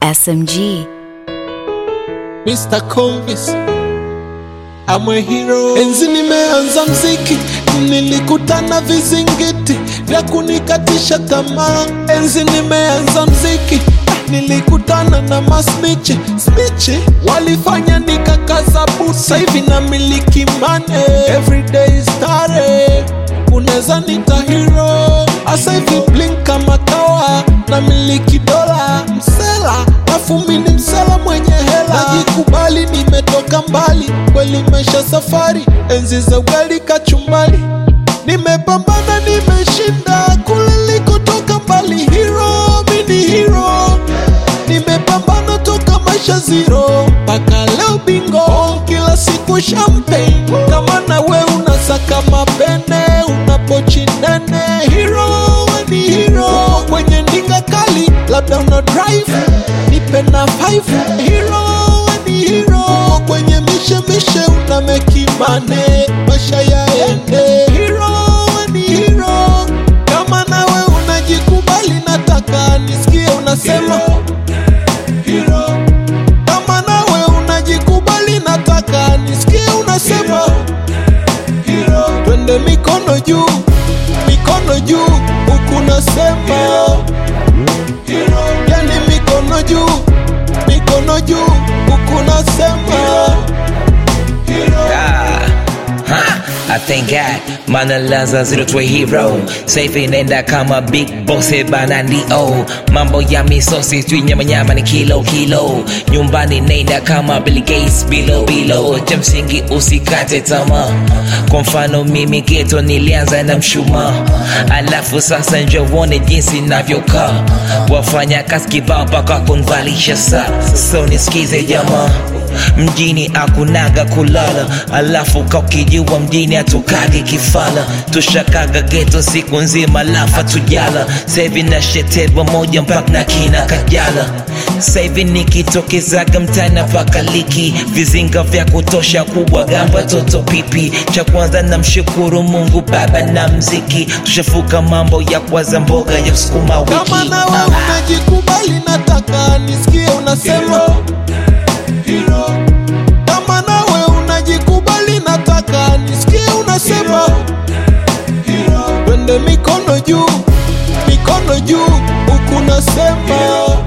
SMG. Mr. Convis I'm a hero. Enzi nimeanza mziki, nilikutana vizingiti vya kunikatisha tamaa. Enzi nimeanza mziki, nilikutana na masnichi snichi, walifanya nikakaza busa. Hivi na miliki mane, everyday stare, unaweza nita hero. Asa hivi blink kama kawa, na miliki dola msela, afu mini msela mwenye hela, najikubali nimetoka mbali, kweli maisha safari, enzi za ugali kachumbali, nimepambana nimeshinda, kule likotoka mbali, hero mini hero, nimepambana toka maisha zero mpaka leo bingo, kila siku champagne, kama na we unasaka mapene, unapochi nene, hero we ni hero, kwenye ndinga kali, labda una drive, nipe na five, hero we ni hero, kwenye mishe mishe una mekimane, maisha yaende, hero we ni hero, kama nawe unajikubali, nataka nisikie unasema hero. Kama nawe unajikubali, nataka nisikie unasema hero. Twende mikono juu, mikono juu, huku nasema hero. Yani mikono juu, mikono juu, huku nasema hero. Ah, ha, I thank God maana laza zero to a hero safe inaenda kama big boss bana ndio mambo ya misosi tu nyama nyama ni kilo kilo nyumbani naenda kama Bill Gates bilo bilo cha msingi usikate tamaa kwa mfano mimi geto nilianza na mshumaa alafu sasa njo uone jinsi navyokaa wafanya kazi kibao mpaka kunvalisha saa so nisikize jamaa mjini akunaga kulala alafu kaukijua mjini atukage kifala tushakaga geto siku nzima lafa tujala sevi na shetedwa moja mpaka na kina kajala sevi nikitokezaga mtana pakaliki vizinga vya kutosha kubwa gamba toto pipi cha kwanza na mshukuru mungu baba na mziki tushafuka mambo ya kwaza mboga ya sukuma wiki Kama nawe Ah. unajikubali, nataka nisikie unasema hero. Kama nawe unajikubali, nataka nisikie unasema hero. Twende mikono juu, mikono juu, huku nasema